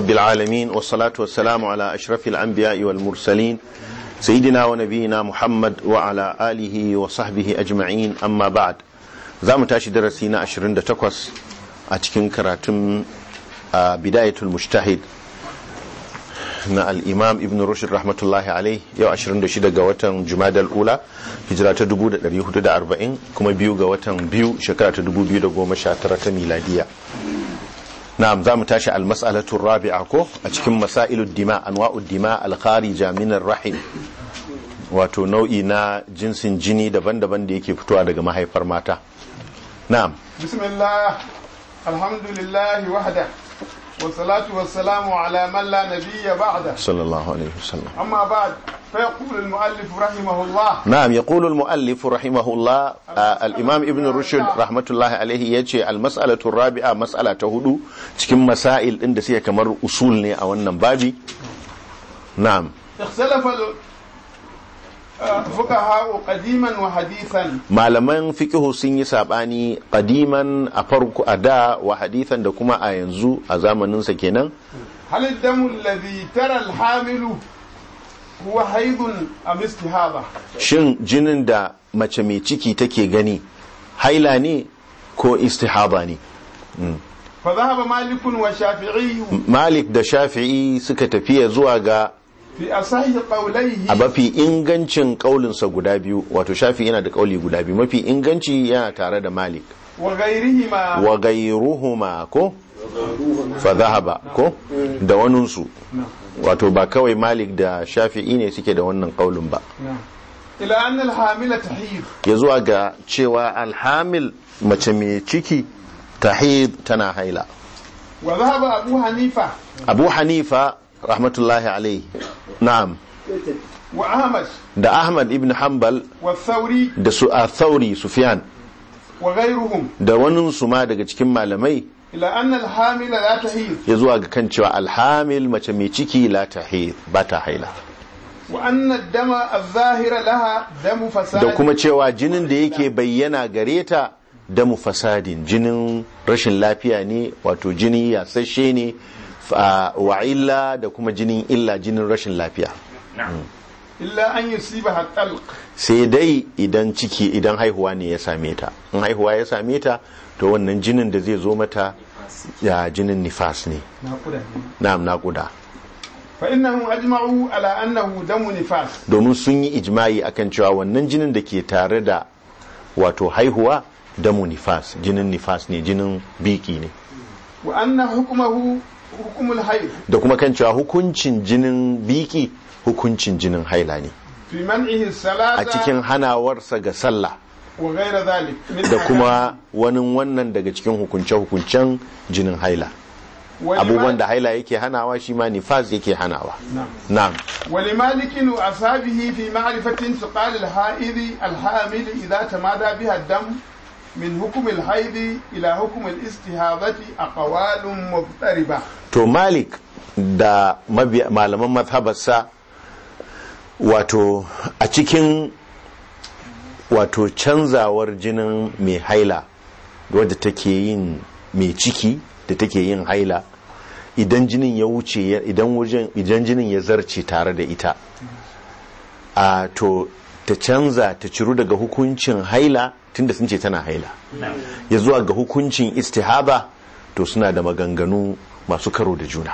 رب العالمين والصلاة والسلام على أشرف الأنبياء والمرسلين سيدنا ونبينا محمد وعلى آله وصحبه أجمعين أما بعد زام تاشي درسينا أشرين تقوس أتكين كراتم بداية المجتهد na al'imam ibn rushd rahmatullahi alai yau 26 ga watan jumadal ula hijira ta 1440 kuma biyu ga watan biyu shekara ta 2019 ta miladiya na'am za mu tashi almas'alatu rabi'a ko a cikin masailud dima anwa'ud dima al-kharija min rahim wato nau'i na jinsin jini daban-daban da yake fitowa daga mahaifar mata na'am bismillah alhamdulillah wahda والصلاة والسلام على من لا نبي بعده صلى الله عليه وسلم أما بعد فيقول المؤلف رحمه الله نعم يقول المؤلف رحمه الله آه الإمام ابن رشد رحمة الله عليه يجي المسألة الرابعة مسألة هدو cikin masail ɗin da suke kamar usul ne a wannan babi na'am اختلف الفقهاء قديما وحديثا malaman fiqhu sun yi sabani qadiman a farko a da wa hadithan da kuma a yanzu a zamanin sa kenan هل الدم الذي ترى الحامل هو حيض أم استهاضة shin jinin da mace mai ciki take gani haila ne ko istihaba ne فذهب مالك وشافعي malik da shafi'i suka tafiya zuwa ga في أصح قوليه a mafi ingancin kaulinsa guda biyu wato shafi yana da kauli guda biyu mafi inganci yana tare da malik وغيرهما wa gairuhuma ko fa zahaba ko da waninsu wato ba kawai malik da shafi'i ne suke da wannan kaulin ba نعم. إلى أن الحامل تحيض ya zuwa ga cewa alhamil mace mai ciki tahid tana haila وذهب أبو حنيفة abu hanifa rahmatullahi alaihi na'am وأحمد da ahmad ibn hanbal والثوري da su a thauri sufyan وغيرهم da waninsu ma daga cikin malamai إلى أن الحامل لا تحيض ya zuwa ga kan cewa alhamil mace mai ciki la tahid ba ta haila وأن الدم الظاهر لها دم فساد da kuma cewa jinin da yake bayyana gare ta damu fasadin jinin rashin lafiya ne wato jini yasasshe ne fa- wa illa da kuma jinin illa jinin rashin lafiya إلا أن يصيبها الطلق sai dai idan ciki idan haihuwa ne ya same ta in haihuwa ya same ta to wannan jinin da zai zo mata ya jinin nifas ne na'am naƙuda فإنهم أجمعوا على أنه دم نفاس domin sun yi ijma'i akan cewa wannan jinin da ke tare da wato haihuwa damu nifas jinin nifas ne jinin biki ne وأن حكمه حكم الحيض da kuma kan cewa hukuncin jinin biki hukuncin jinin haila ne في منعه a الصلاة cikin hanawarsa ga sallah وغير ذلك من da kuma wani wannan daga cikin hukunce-hukuncen jinin haila ولما- abubuwan da haila yake hanawa shi ma nifas yake hanawa نعم. na'am ولمالك وأصحابه في معرفة انتقال الحائض الحامل إذا تمادى بها الدم من حكم الحيض إلى حكم الاستهاضة أقوال مضطربة to malik da mabiya- malaman mazhabarsa wato a cikin wato canzawar jinin mai haila wadda take yin mai ciki da take yin haila idan jinin ya wuce ya- idan wajen idan jinin ya zarce tare da ita a to ta canza ta ciru daga hukuncin haila tunda sun ce tana haila ya zuwa ga hukuncin istihaba to suna da maganganu masu karo da juna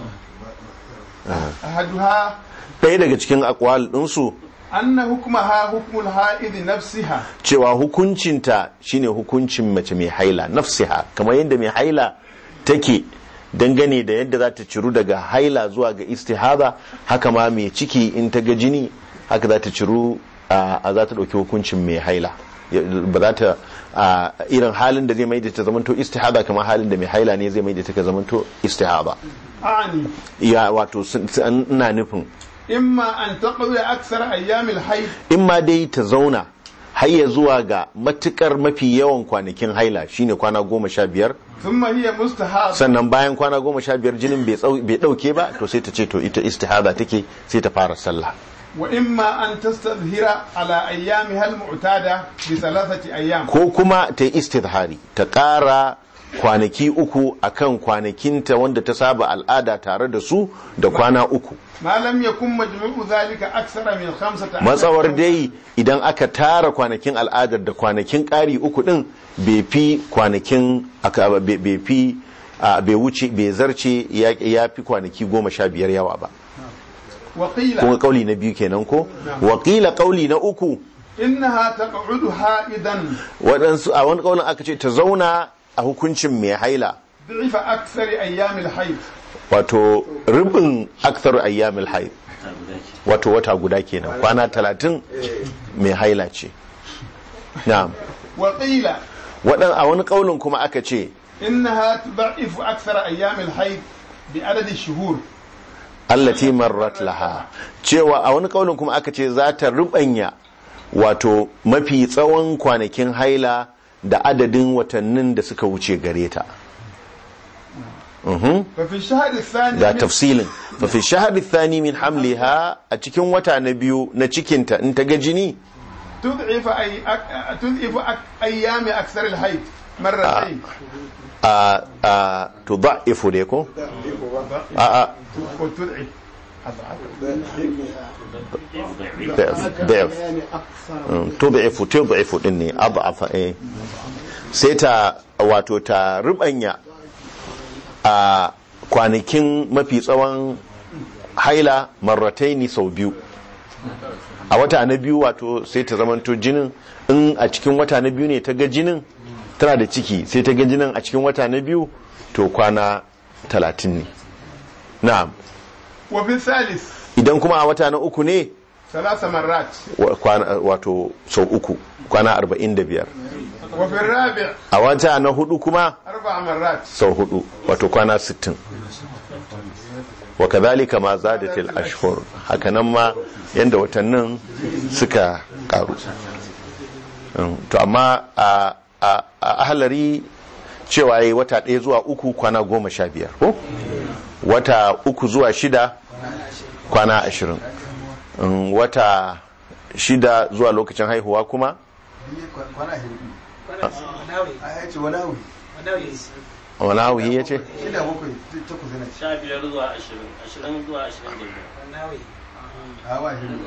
أحدها ɗaya daga cikin akwal ɗinsu أن حكمها حكم الحائض نفسها cewa hukuncinta shine hukuncin mace mai haila nafsiha kamar yadda mai haila take dangane da yadda za ta ciru daga haila zuwa ga istihada haka ma mai ciki in ta ga jini haka za ta ciru a a za ta ɗauki hukuncin mai haila Ya- ba za ta a, irin halin da zai mai da ta zamanto istihada kamar halin da mai haila ne zai mai da ta ka zamanto istihada أعني ya wato sun- sun- ina nufin إما أن تقضي أكثر أيام الحيض in ma dai ta zauna har ya zuwa ga matukar mafi yawan kwanakin haila shine kwana goma sha biyar ثم هي مستحاضة sannan bayan kwana goma sha biyar jinin bai tsau- bai dauke ba to sai ta ce to ita istihada take sai ta fara sallah وإما أن تستظهر على أيامها المعتادة بثلاثة أيام ko kuma ta yi istidhari ta ƙara kwanaki uku akan kwanakinta wanda ta saba al'ada tare da su da kwana uku ما لم يكن مجموع ذلك أكثر من خمسة عشر matsawar dai idan aka tara kwanakin al'adar da kwanakin ƙari uku din bai fi kwanakin aka- bai bai fi a, bai wuce bai zarce ya ya fi kwanaki goma sha biyar yawa ba وقيل kuma kauli na biyu kenan ko wakila kauli na uku إنها تقعد حائدا waɗansu a wani kaulin aka ce ta zauna a hukuncin mai haila ضعف أكثر أيام الحيض wato rubin akthar ayyamil haid wato wata guda kenan kwana talatin mai haila ce na'am وقيل waɗan a wani kaulin kuma aka ce إنها تضعف أكثر أيام الحيض بعدد الشهور allati marrat laha cewa a wani kaulin kuma aka ce za ta rubanya wato mafi tsawon kwanakin haila da adadin watannin da suka wuce gare ta Mhm. ففي الشهر الثاني ga من- tafsilin fa fi shahri thani min hamliha a cikin wata na biyu na cikinta in ta ga jini تضعف أي أك... تضعف أك... أيام أكثر الحيض مرتين a a tudha'ifu dai ko a a وتضعف ضعف ضعف Mm, tud'ifu tud'ifu din ne adhafa eh sai ta wato ta rubanya a kwanakin mafi tsawon haila marrataini sau biyu a wata na biyu wato sai ta zamanto jinin in a cikin wata na biyu ne ta ga jinin tana da ciki sai ta ga jinin a cikin wata na biyu to kwana talatin ne na'am وفي الثالث idan kuma a wata na uku ne ثلاث مرات wa- kwana- wato sau uku kwana arba'in da biyar وفي الرابع a wata na hudu kuma أربع مرات sau hudu wato kwana sittin wa kadhalika ma zadatil ashhur hakanan ma yanda watannin suka karu Mm, to amma a a a ahlari cewa yayi wata ɗaya zuwa uku kwana goma sha biyar ko wata uku zuwa shida kwana ashirin Mm, wata shida zuwa lokacin haihuwa kuma kwana hirbi a ya ce wani hawi wani hauhi ya ce shida bakwai takwas yana ci sha biyar zuwa ashirin ashirin zuwa ashirin da biyar hawa hirbi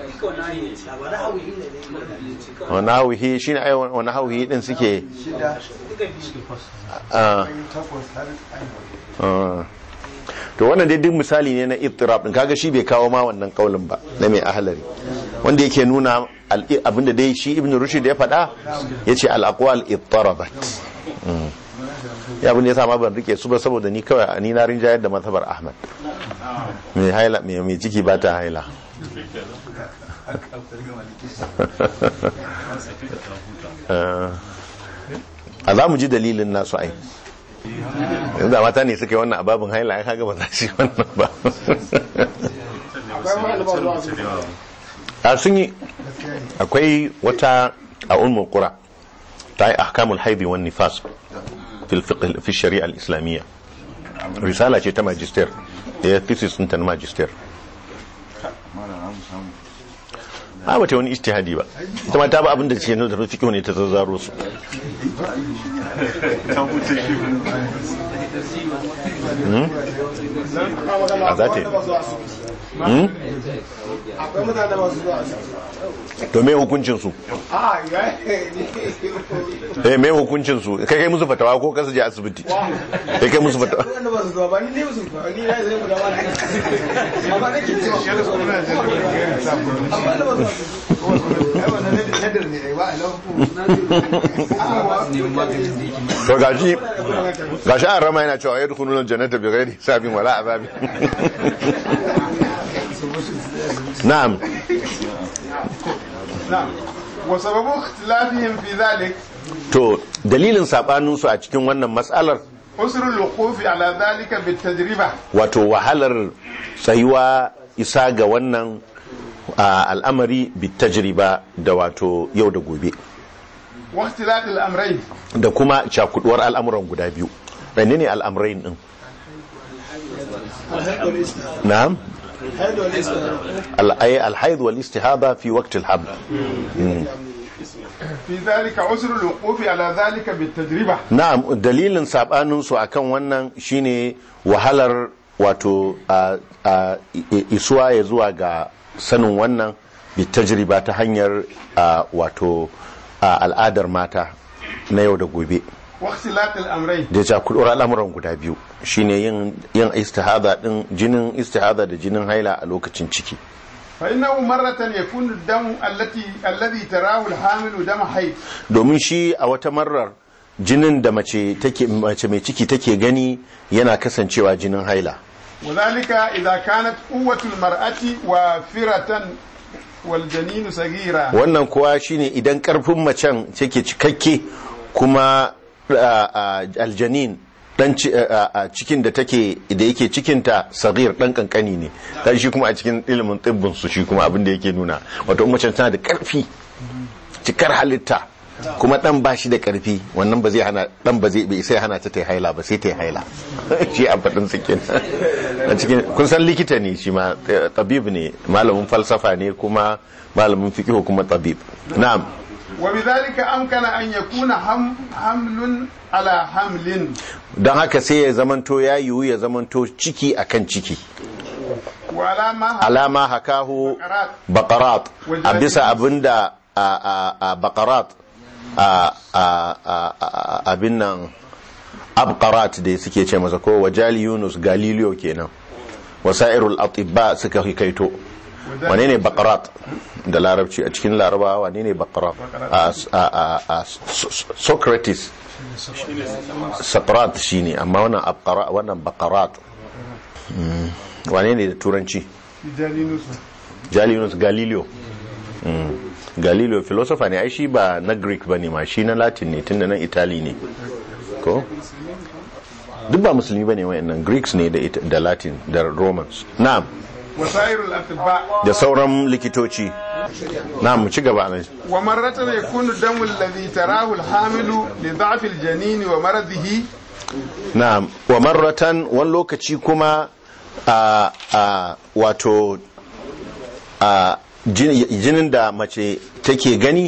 wani hauhi shi ne ai wani hauhi din suke shida ah, takwas har aihuwa ah. to wannan dai duk misali ne na ittirab din kaga shi bai kawo ma wannan kaulin ba na mai ahlari wanda yake nuna al- abinda dai shi ibn rushd ya faɗa yace al aqwal ittarabat Mm. ya abin da ya ma ban rike su ba saboda ni kawai ni na rinjayar da mazhabar ahmad mai haila mai mai ciki ba ta haila Ah. a za mu ji dalilin nasu ai yanzu da mata ne suka yi wannan ababin haila ya kaga ba za su yi wannan ba a sun yi akwai wata a ulmul qura ta yi ahkamul haidi wan nifas fil fiqh fi shari'a al-islamiyya risala ce ta magister ya thesis ɗinta na magister a bata wani ijtihadi ba ita ma ta ba abin da ce na da fiqh ne ta zazzaro su Hmm? a za ta yi Hmm? akwai mutane da masu zuwa to me hukuncin su a ya eh me hukuncin su kai kai musu fatawa ko kasu je asibiti kai kai musu fatawa wanda ba su zuwa ba ni ne musu zuwa ni na zai guda wani amma nake cewa amma da ba su ai wannan nadar ne ai ba a lafu to gashi gashi an rama yana cewa yadkhuluna aljannata bighairi hisabin wala azabin na'am نعم وسبب اختلافهم في ذلك to dalilin sabanin su a cikin wannan matsalar أسر الوقوف على ذلك بالتجربة wato wahalar tsayuwa isa ga wannan a, al'amari bitajriba da wato yau da gobe واختلاف الأمرين da kuma cakuduwar al'amuran guda biyu ɗanne ne al'amurain ɗin na'am al'ai alhaid wal istihaba fi waqtil haml Mm. في ذلك عسر الوقوف على ذلك بالتجربة na'am dalilin sabanin su akan wannan shine wahalar wato a a- i- isuwa ya zuwa ga sanin wannan bi tajriba ta hanyar a, wato a, al'adar mata na yau da gobe واختلاط الأمرين da ya kudur al'amuran guda biyu shine yin yin istihada din jinin istihada da jinin haila a lokacin ciki فإنه مرة يكون الدم التي الذي تراه الحامل دم حيض domin shi a wata marar jinin da mace take mace mai ciki take gani yana kasancewa jinin haila وذلك إذا كانت قوة المرأة وافرة والجنين صغيرا wannan kuwa shine idan karfin macen take cikakke kuma a, a, aljanin dan ci- a, a, cikin da take da yake cikinta sagir dan kankani ne dan shi kuma a cikin ilimin tibbin su shi kuma abin da yake nuna wato in macen tana da karfi cikar halitta kuma dan ba shi da karfi wannan ba zai hana dan ba zai bai sai hana ta ta yi haila ba sai ta yi haila shi a fadin su kenan a cikin kun san likita ne shi ma eh, tabib ne malamin falsafa ne kuma malamin fiqh kuma tabib na'am وبذلك أمكن أن يكون هم حمل على حمل don haka sai ya zamanto ya yiwu ya zamanto ciki akan ciki وعلى ما alama hakahu بقرات baqarat a bisa abinda a a a baqarat a a a- a- abin nan abqarat da suke ce masa ko wajali yunus galileo kenan wasairul atibba suka hikaito wane ne baqarat da larabci a cikin larabawa wane ne baqarat a a a- a socrates saqrat shine amma wannan abqara wannan baqarat Mm. wane ne da turanci جالينوس Jalinus Galileo Mm. Galileo philosopher ne ai shi ba na Greek ba ne ma shi na Latin ne tunda nan Italy ne ko duk ba musulmi ba ne wayannan Greeks ne da, It- da Latin da Romans na'am وسائر الأطباء da sauran likitoci na'am mu ci gaba nan ومرة يكون الدم الذي تراه الحامل لضعف الجنين ومرضه na'am wa marratan wani lokaci kuma a a wato a jin- jinin da mace take gani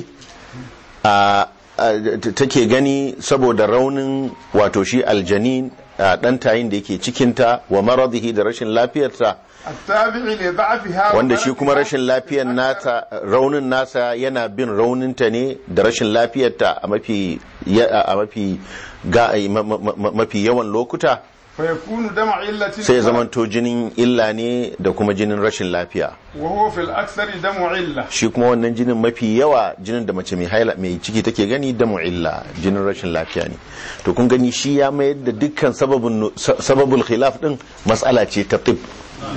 a a- take gani saboda raunin wato shi aljanin a ɗan tayin da yake cikinta wa maradihi da rashin lafiyarta التابع لضعفها wanda shi kuma ومرضها rashin lafiyar nata raunin nasa yana bin rauninta ne da rashin lafiyarta a mafi ya- a mafi ga ma- ma- ma- mafi yawan lokuta فيكون دم علة sai ya zamanto jinin illa ne da kuma jinin rashin lafiya وهو في الأكثر دم علة shi kuma wannan jinin mafi yawa jinin da mace mai haila mai ciki take gani da illa jinin rashin lafiya ne to kun gani shi ya mayar da dukkan sababin sababul khilaf din matsala ce ta tib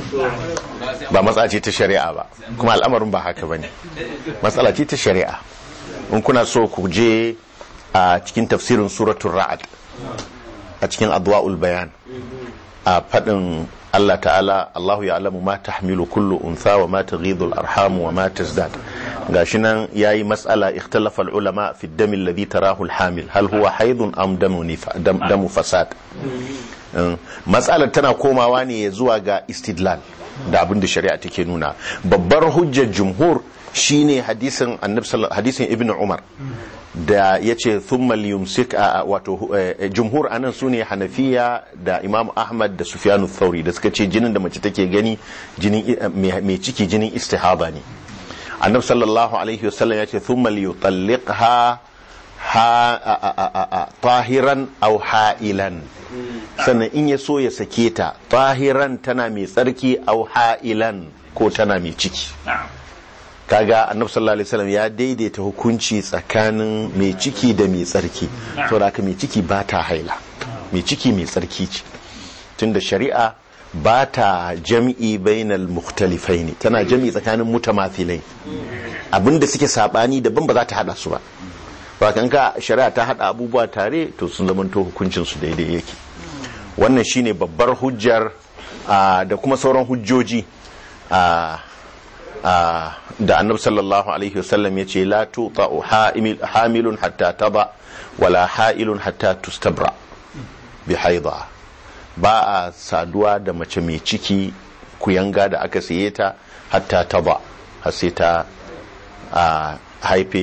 ba matsala ce ta shari'a ba kuma al'amarin ba haka bane matsala ce ta shari'a in kuna so ku je a cikin tafsirin suratul ra'ad a cikin adwa'ul bayan a faɗin Allah ta'ala Allahu ya'lamu ma tahmilu kullu untha wa ma taghidhu al-arham wa ma tazdad gashi nan yayi mas'ala ikhtalafa al-ulama fi ad-dam alladhi tarahu al-hamil hal huwa haidun am damu nifa- dam- damu fasad Um, matsalar tana komawa ne zuwa ga istidlal da abin da shari'a take nuna babbar hujjar jumhur shine hadisin annabi sallallahu- hadisin ibnu umar da ya ce thumma liyumsik a a- wato eh, jumhur anan su ne hanafiya da imam ahmad da sufyanu thauri da suka ce jinin da mace take gani jinin eh, mai mai ciki jinin istihaba ne annabi sallallahu alaihi wasallam ya ce thumma liyutalliqha ha a- a- a- a- a- tahiran aw ha'ilan sannan in ya so ya sake ta tahiran tana mai tsarki aw ha'ilan ko tana mai ciki kaga annabi sallallahu alaihi wasallam ya daidaita hukunci tsakanin mai ciki da mai tsarki to da haka mai ciki ba ta haila mai ciki mai tsarki ce tunda shari'a ba ta jam'i bainal mukhtalifaini tana jam'i tsakanin mutamathilai abinda suke sabani daban ba za ta hada su ba ba kan ka shari'a ta hada abubuwa tare to sun zamanto hukuncin su daidai yake wannan shine babbar hujjar ah, da kuma sauran hujjoji ah, ah, da annabi sallallahu alaihi wasallam ya ce la tuta hamilun hatta taba wala ha'ilun hatta tustabra bi haidha ba a saduwa da mace mai ciki kuyanga da aka saye ta hatta taba har sai ta a haife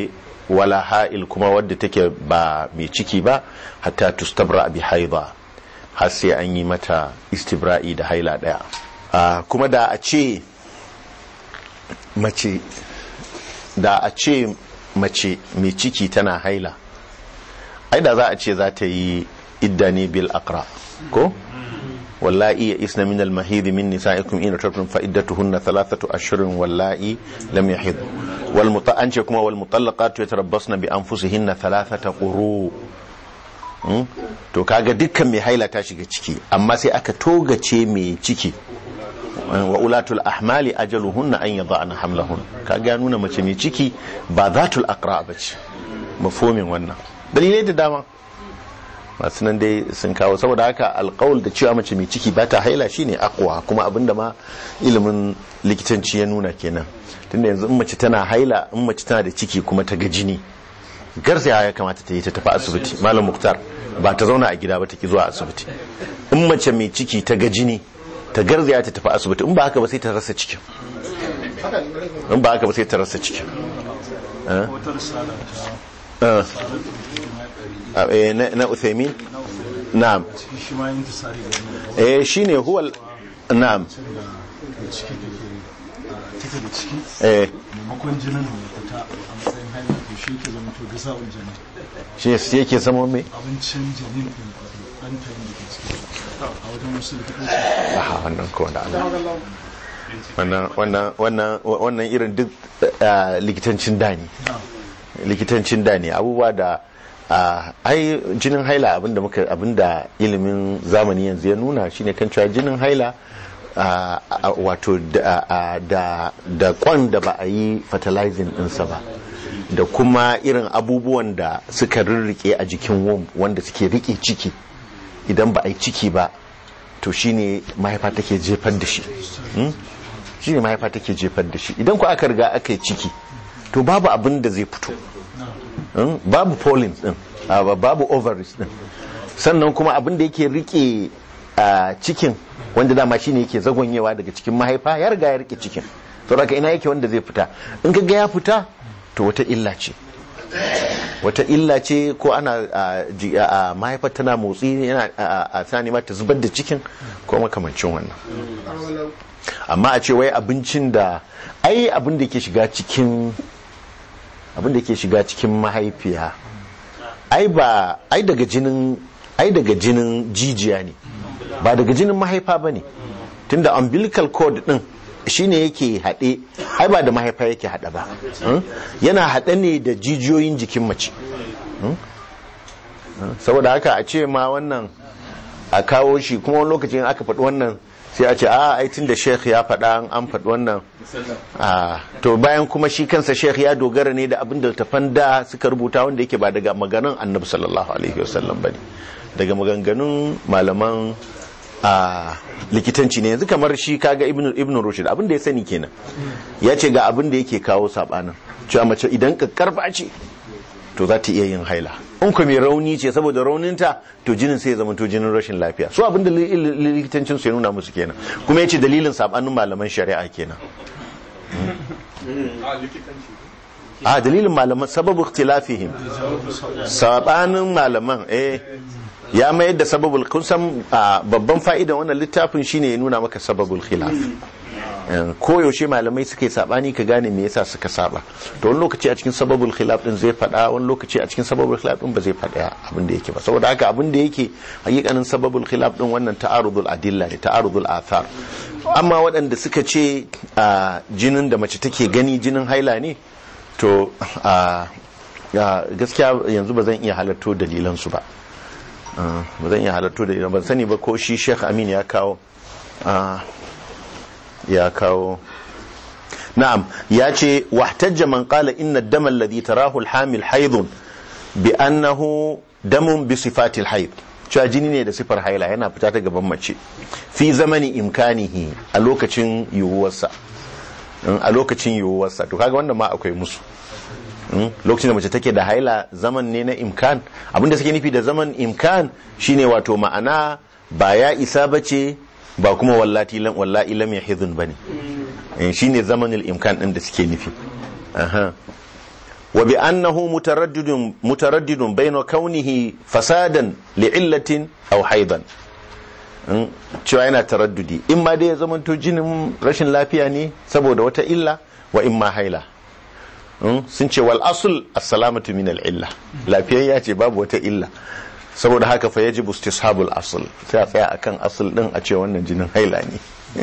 wala ha'il kuma wadda take ba mai ciki ba hatta tustabra bi haidha har sai an yi mata istibra'i da haila daya Ah, kuma da a ce mace da a ce mace mai ciki tana haila ai da za a ce za ta yi idda ne bil aqra ko wallahi ya isna min al mahid min nisaikum in tartum fa iddatuhunna thalathatu ashhurin wallahi lam yahid wal muta an ce kuma wal mutallaqatu yatarabbasna bi anfusihinna thalathata quru Hmm? to kaga dukkan mai haila ta shiga ciki amma sai aka togace mai ciki wa ulatul ahmali ajaluhunna an yada'na hamlahun kaga ya nuna mace mai ciki ba zatul aqra bace mafhumin wannan dalilai da dama masu nan dai sun kawo saboda haka alƙawul da cewa mace mai ciki ba ta haila shine akwa kuma abinda ma ilimin likitanci ya nuna kenan tunda yanzu in mace tana haila in mace tana da ciki kuma ta ga jini garzaya ya kamata ta yi ta tafi asibiti malam muktar ba ta zauna a gida ba ta ki zuwa asibiti in mace mai ciki ta ga jini ta garzaya ta tafi asibiti in ba haka ba sai ta rasa cikin in ba haka ba sai ta rasa cikin Eh? Eh. Ah, eh, na na Uthaymin na'am shi ma yin tasari da wani eh shine huwal na'am da ciki da ke a take da ciki eh maimakon jinin da ya fita a matsayin haihuwa to shi ke zama to gasa janin shi shi yake zama mai abincin janin din wato ɗan tayin da ke ciki a wajen wasu likitoci ah wannan ko da Allah wannan wannan wannan wannan irin duk ah, likitancin da ne likitancin da ne abubuwa da ah, ai jinin haila abinda muka abinda ilimin zamani yanzu ya nuna shine kan cewa jinin haila ah, ah, wato da ah, da da kwan da ba a yi fertilizing ɗinsa ba da kuma irin abubuwan da suka rirrike a jikin womb wanda suke rike ciki idan ba a yi ciki ba to shine mahaifa take jefar da shi Hmm? shine mahaifa take jefar da shi idan ku aka riga aka yi ciki to babu abin da zai fito Hmm? babu pollen din ah, ba- babu ovaries din sannan kuma abin da yake rike a cikin wanda dama shine yake zagonyewa daga cikin mahaifa ya riga ya rike cikin to daga ina yake wanda zai fita in ka ga ya fita to wata illa ce wata illa ce ko ana a, ji- a, a, mahaifar tana motsi yana a, a, a ta nema ta zubar da cikin ko makamancin wannan amma a ce wai abincin da ai abin da ke shiga cikin abin da ke shiga cikin mahaifiya ai ba ai daga jinin ai daga jinin jijiya ne ba daga jinin mahaifa ba ne tunda umbilical cord din shine yake haɗe ai ba da mahaifa yake haɗe ba hmm? yana haɗe ne da jijiyoyin jikin mace Hmm? Hmm? saboda haka a ce ma wannan a kawo shi kuma wani lokacin aka faɗi wannan sai a ce a ai tun da sheikh ya faɗa an- an faɗi wannan a to bayan kuma shi kansa sheikh ya dogara ne da abin da tafan da suka rubuta wanda yake ba daga maganin annabi sallallahu alaihi wasallam bane daga maganganun malaman a likitanci ne yanzu kamar shi kaga ibnu ibnu rushd abin da ya sani kenan ya ce ga abin da yake kawo sabanin cewa mace idan kakkarfa ce to za ta iya yin haila in ku mai rauni ce saboda rauninta to jinin sai ya zama to jinin rashin lafiya so abin da li- li- likitancin su ya nuna musu kenan kuma ya ce dalilin sabanin malaman shari'a kenan a dalilin malaman sababu ikhtilafihim sabanin malaman eh ya mayar da sababul kun san a, babban fa'idan wannan littafin shine ya nuna maka sababul khilaf Eh, koyaushe malamai suka yi sabani ka gane me yasa suka saba to wani lokaci a cikin sababul khilaf din zai faɗa wani lokaci a cikin sababul khilaf din ba zai faɗa abin da yake ba saboda haka abin da yake hakikanin sababul khilaf din wannan ta'arudul adilla ne ta'arudul athar amma waɗanda suka ce a jinin da mace take gani jinin haila ne to a a, gaskiya yanzu ba zan iya halarto dalilan su ba Ah, ba zan iya halarto dalilan ban sani ba ko shi Sheikh Amin ya kawo ah, ya kawo na'am ya ce wahtajja man qala inna ad-dama alladhi tarahu al-hamil haidun bi annahu damun bi sifati al-haid cewa jini ne da sifar haila yana fita ta gaban mace fi zamani imkanihi a lokacin yiwuwarsa Mm, a lokacin yiwuwarsa to kaga wannan ma akwai musu Mm, lokacin da mace take da haila zaman ne na imkan abinda suke nufi da zaman imkan shine wato ma'ana ba ya isa bace ba kuma wallati lam wallahi lam yahidun bane Eh, shine zamanul imkan din da suke nufi aha wa bi annahu mutaraddidun mutaraddidun bayna kaunihi fasadan li'illatin aw haidan Mm, cewa yana taraddudi in ma dai ya zamanto jinin rashin lafiya ne saboda wata illa wa in ma haila Mm, sun ce wal asul as-salamatu min al-illa lafiyayya ce babu wata illa saboda haka fa yajibu istishabul asl sai a tsaya akan asl din a ce wannan jinin haila ne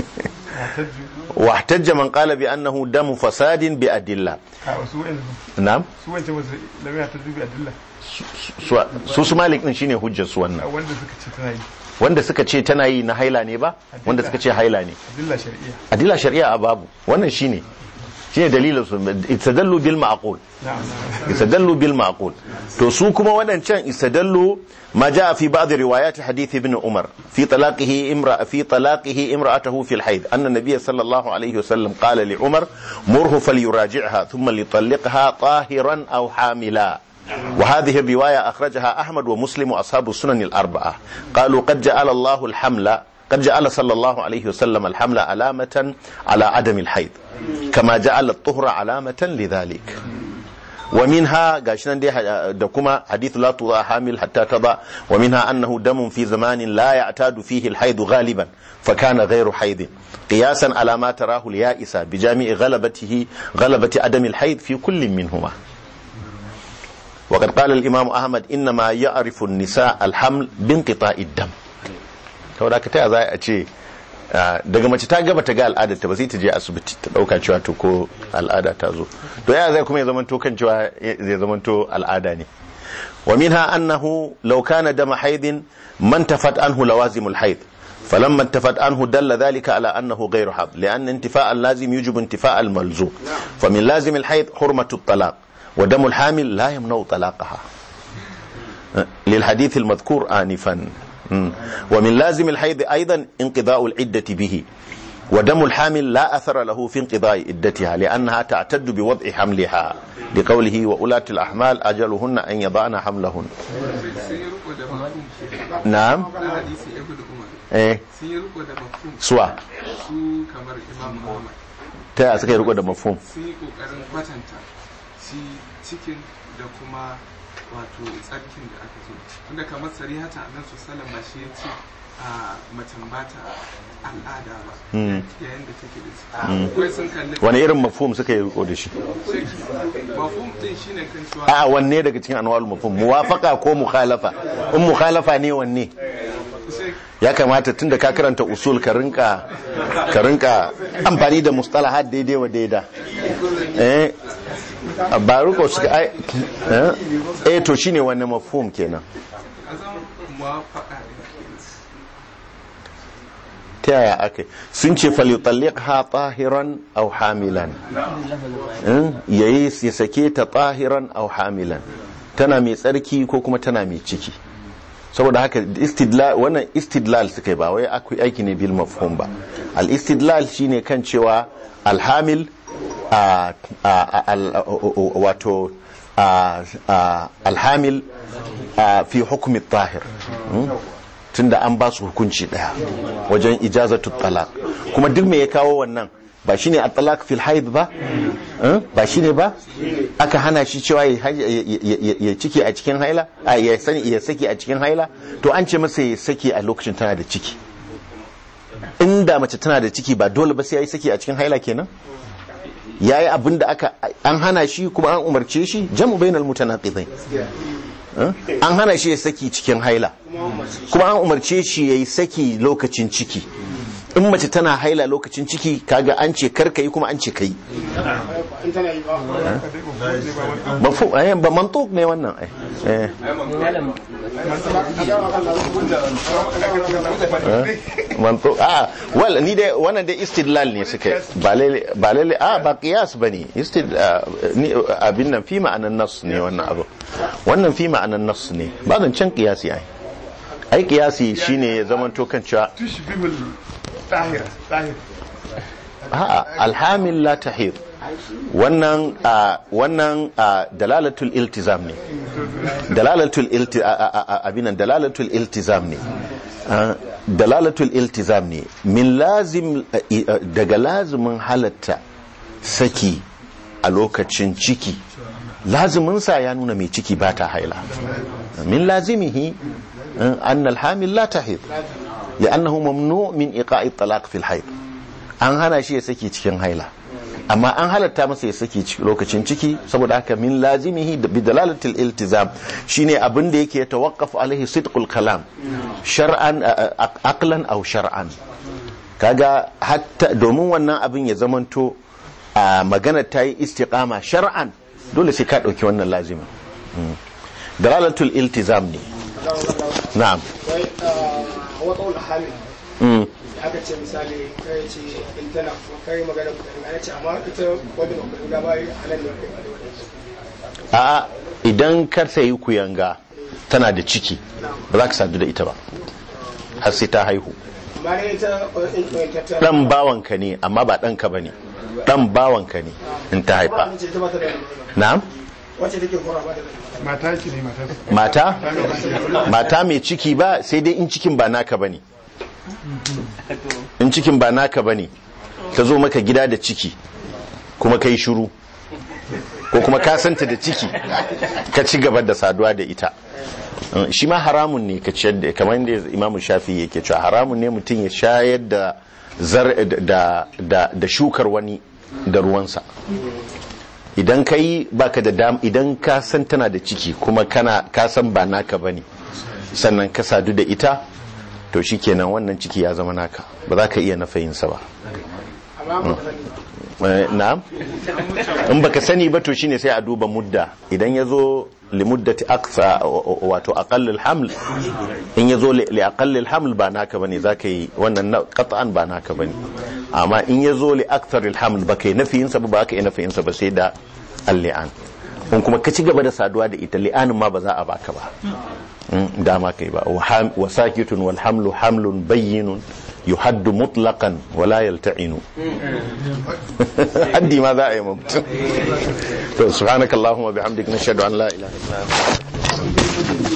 واحتج من قال بأنه دم فساد بأدلة a wasu wa'in نعم su wancan wasu lamaya ta dubi adilla su su malik din shine hujjar su wannan a wanda suka ce tana yi wanda suka ce tana yi na haila ne ba wanda suka ce haila ne adilla shari'iyya adila shari'a a babu wannan shine shine dalilin su istadallu bil ma'qul na'am na'am istadallu bil ma'qul to su kuma wadancan istadallu ما جاء في بعض روايات حديث ابن عمر في طلاقه امرأة في طلاقه امرأته في الحيض أن النبي صلى الله عليه وسلم قال لعمر مره فليراجعها ثم ليطلقها طاهرا أو حاملا وهذه الرواية أخرجها أحمد ومسلم وأصحاب السنن الأربعة قالوا قد جعل الله الحمل قد جعل صلى الله عليه وسلم الحمل علامة على عدم الحيض كما جعل الطهر علامة لذلك ومنها قاشنا دي دكما حديث لا تضع حامل حتى تضع ومنها أنه دم في زمان لا يعتاد فيه الحيض غالبا فكان غير حيض قياسا على ما تراه اليائس بجامع غلبته غلبة عدم الحيض في كل منهما وقد قال الإمام أحمد إنما يعرف النساء الحمل بانقطاع الدم saboda ka taya za a ce daga mace ta gaba ta ga al'adar ta ba sai ta je asibiti ta dauka cewa to ko al'ada ta zo to ya zai kuma ya zamanto kan cewa zai zamanto al'ada ne wa minha annahu law kana dama haidin man tafat anhu lawazimul haid فلما انتفت عنه دل ذلك على أنه غير حظ لأن انتفاء اللازم يجب انتفاء الملزوم فمن لازم الحيض حرمة الطلاق ودم الحامل لا يمنع طلاقها للحديث المذكور آنفا ومن لازم الحيض أيضا انقضاء العدة به ودم الحامل لا أثر له في انقضاء عدتها لأنها تعتد بوضع حملها لقوله وأولاة الأحمال أجلهن أن يضعن حملهن نعم hadisi ibn umar eh sun yi riko da mafhum suwa su kamar imam muhammad ta yaya suka yi riko da mafhum sun yi kokarin kwatanta shi cikin da kuma wato tsarkin da aka zo tunda kamar sarihata annan su salama shi ya ce a macen ba ta al'ada ba yayin da take da ciki akwai sun kalli wani irin mafhum suka yi riko da shi mafhum din shine kan cewa a wanne daga cikin anwal mafhum muwafaqa ko mukhalafa in mukhalafa ne wanne sai ya kamata tunda ka karanta usul ka rinka ka rinka amfani da mustalahat daidai wa daida eh ba riko suka ai eh? eh to shine wannan mafhum kenan a zama muwafaqa din ta yaya aka sun ce falyutalliqha tahiran aw hamilan Eh? yayi ya sake ta tahiran aw hamilan tana mai tsarki ko kuma tana mai ciki saboda haka istidlal wannan istidlal suka yi ba wai akwai aiki ne bil mafhum ba al istidlal shine kan cewa alhamil a a- al- wato a- a- alhamil a fi hukumi tahir Hmm? tunda an ba su hukunci daya wajen ijazatu talaq kuma duk me ya kawo wannan ba shine at-talaq fil haid ba Eh? ba shine ba aka hana shi cewa ya ya- ya- ya- ya ciki a cikin haila a ya sani ya saki a cikin haila to an ce masa ya saki a lokacin tana da ciki inda mace tana da ciki ba dole ba sai yayi saki a cikin haila kenan yayi abin da aka an hana shi kuma an umarce shi jam'u bainal mutanaqidain Eh? an hana shi ya saki cikin haila kuma an umarce shi ya yi saki lokacin ciki in mace tana haila lokacin ciki kaga an ce karka yi kuma an ce ka yi mafu eh, ba mantuk ne wannan ai eh. Eh, mantuk a wal ni dai wannan dai istidlal ne suka yi ba lalle ba lalle a ba qiyas bane istid ah, ni abin nan fi ma'anan nas ne wannan abu wannan fi ma'anan nas ne ba zan can qiyasi ai ai qiyasi shine ya zamanto kan cewa tushbihul tahir tahir a'a alhamil la tahir wannan a wannan a dalalatul iltizam ne dalalatul ilti a- a- a- abinan dalalatul iltizam ne Ah, dalalatul iltizam ne min lazim a- i- a- daga lazimin halatta saki a lokacin ciki laziminsa ya nuna mai ciki ba ta haila min lazimihi an alhamil la tahid li'annahu mamnu min iqa'i talaq fil haid an hana shi ya saki cikin haila amma an halatta masa ya saki lokacin ciki saboda haka min lazimihi bi dalalatil iltizam shine abin da yake tawaqqaf alaihi sidqul kalam shar'an aqlan aw shar'an kaga hatta domin wannan abin ya zamanto a magana ta yi istiqama shar'an dole sai ka dauki wannan lazimin dalalatul iltizam ne na'am wai a wata hamil aka ce misali kai ce in tana kai magana kudin ana ce amma ita wanda ba kudin ba yi halal ne kai a idan kar ta yi kuyanga tana da ciki ba za ka sadu da ita ba har sai ta haihu amma ne ita in ta dan bawanka ne amma ba ɗanka ba ne dan bawanka ne in ta haifa ce ita ba ta da na'am wacce take hora ba ta da mata ki ne mata mata mata mai ciki ba sai dai in cikin ba naka bane in cikin ba naka bane ta zo maka gida da ciki kuma kai shiru ko kuma ka santa da ciki ka ci gaba da saduwa da ita shi ma haramun ne ka ciyar da kamar yadda imamu shafi yake cewa haramun ne mutum ya shayar da zar da da da shukar wani da ruwansa idan ka yi baka da dam idan ka san tana da ciki kuma kana ka san ba naka bane sannan ka sadu da ita to shikenan wannan ciki ya zama naka ba za ka iya nafayinsa ba amma ba ta sani Eh, na'am in baka sani ba to shine sai a duba mudda idan ya zo li muddati aqsa wato aqallul haml in ya zo li aqallul haml ba naka bane zaka yi wannan na qat'an ba naka bane amma in ya zo li aktharil haml baka yi nafiyin sa ba baka yi nafiyin sa ba sai da al-li'an in kuma ka ci gaba da saduwa da ita li'anin ma ba za a baka ba Mm, dama kai ba wa ham- wa sakitun wal hamlu hamlun bayyinun yuhaddu mutlaqan wa la yalta'inu haddi ma za a yi ma mutum to subhanakallahumma bihamdika nashhadu an la ilaha illa anta